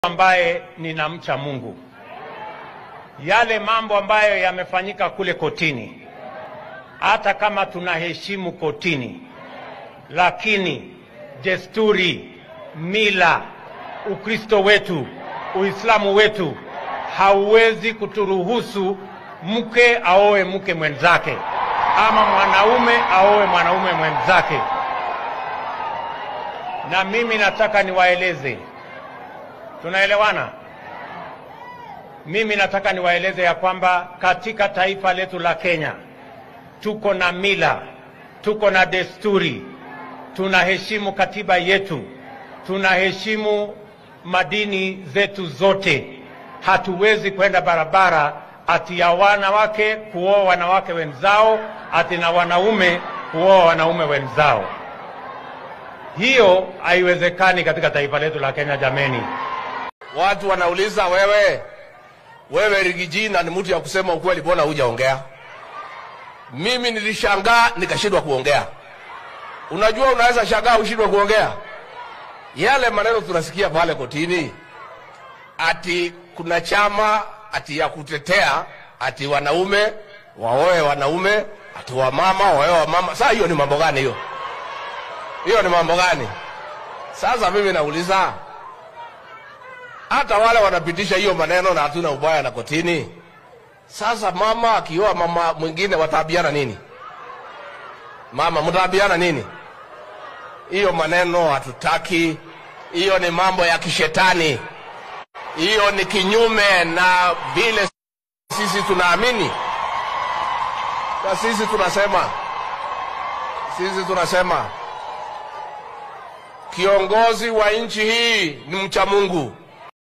ambaye ninamcha Mungu. Yale mambo ambayo yamefanyika kule kotini, hata kama tunaheshimu kotini, lakini desturi, mila, Ukristo wetu, Uislamu wetu hauwezi kuturuhusu mke aoe mke mwenzake ama mwanaume aoe mwanaume mwenzake. Na mimi nataka niwaeleze, tunaelewana? Mimi nataka niwaeleze ya kwamba katika taifa letu la Kenya tuko na mila, tuko na desturi, tunaheshimu katiba yetu, tunaheshimu madini zetu zote. Hatuwezi kwenda barabara ati ya wanawake kuoa wanawake wenzao, ati na wanaume kuoa wanaume wenzao. Hiyo haiwezekani katika taifa letu la Kenya, jameni. Watu wanauliza wewe, wewe Rigijina ni mtu ya kusema ukweli, mbona hujaongea? Mimi nilishangaa nikashindwa kuongea. Unajua, unaweza shangaa ushindwe kuongea. Yale maneno tunasikia pale kotini, ati kuna chama ati ya kutetea ati wanaume waoe wanaume, ati wamama waoe wamama. Sasa hiyo ni mambo gani hiyo? Hiyo ni mambo gani? Sasa mimi nauliza, hata wale wanapitisha hiyo maneno na hatuna ubaya na kotini. Sasa mama akioa mama mwingine wataabiana nini? Mama mtaabiana nini? Hiyo maneno hatutaki. Hiyo ni mambo ya kishetani. Hiyo ni kinyume na vile sisi tunaamini, na sisi tunasema, sisi tunasema kiongozi wa nchi hii ni mcha Mungu